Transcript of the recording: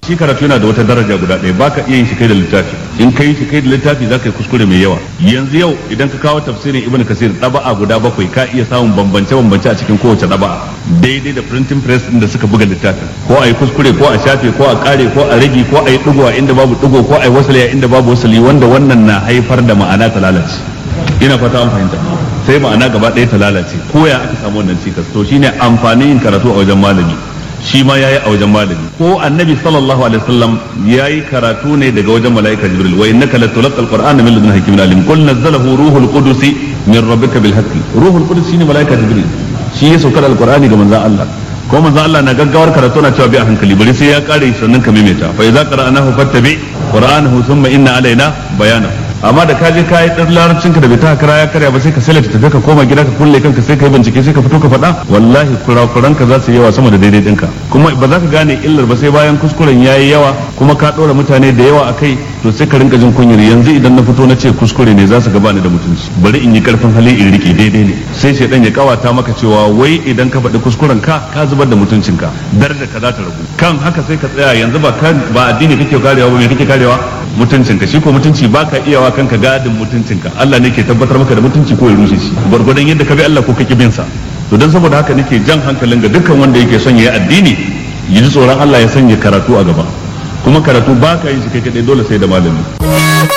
shi karatu yana da wata daraja guda ɗaya baka iya yin shi kai da littafi in kai shi kai da littafi za ka yi kuskure mai yawa yanzu yau idan ka kawo tafsirin ibn kasir ɗaba'a guda bakwai ka iya samun bambance bambance a cikin kowace ɗaba'a daidai da printing press da suka buga littafin ko a yi kuskure ko a shafe ko a kare ko a rage ko a yi ɗigo a inda babu ɗigo ko a yi wasali a inda babu wasali wanda wannan na haifar da ma'ana ta lalace ina fata an fahimta sai ma'ana gaba ɗaya ta lalace ko ya aka samu wannan cikas to shine amfanin yin karatu a wajen malami shi ma yayi a wajen malami ko annabi sallallahu alaihi wasallam yayi karatu ne daga wajen malaika jibril wa innaka latulqal qur'ana min ladun hakimin alim qul nazzalahu ruhul qudus min rabbika bil haqqi ruhul qudus shine malaika jibril shi ya saukar alqur'ani ga manzon Allah ko manzon Allah na gaggawar karatu na cewa bi a hankali bari sai ya kare sannan ka maimaita fa idza qara'nahu fattabi qur'anahu thumma inna alaina bayanahu amma da kaje ka yi dan larabcin ka da bai ta kara ya karya ba sai ka salata tafi ka koma gida ka kulle kanka sai ka yi bincike sai ka fito ka faɗa wallahi kurakuran ka za su yawa sama da daidai ɗinka kuma ba za ka gane illar ba sai bayan kuskuren yayi yawa kuma ka ɗora mutane da yawa a kai to sai ka rinka jin kunyar yanzu idan na fito na ce kuskure ne za su gaba ni da mutunci bari in yi karfin hali in rike daidai ne sai shaidan ya kawata maka cewa wai idan ka faɗi kuskuren ka ka zubar da mutuncinka daraja ka za ta ragu kan haka sai ka tsaya yanzu ba ba addini kake karewa ba me kake karewa mutuncinka shi ko mutunci baka iyawa kanka gadin mutuncinka Allah ne ke tabbatar maka da mutunci ko ya rushe shi gwargwadon yadda ka bi Allah ko kake bin sa to dan saboda haka nake jan hankalin ga dukkan wanda yake son ya yi addini ya ji tsoron Allah ya sanya karatu a gaba kuma karatu baka yin shi kai kadai dole sai da malami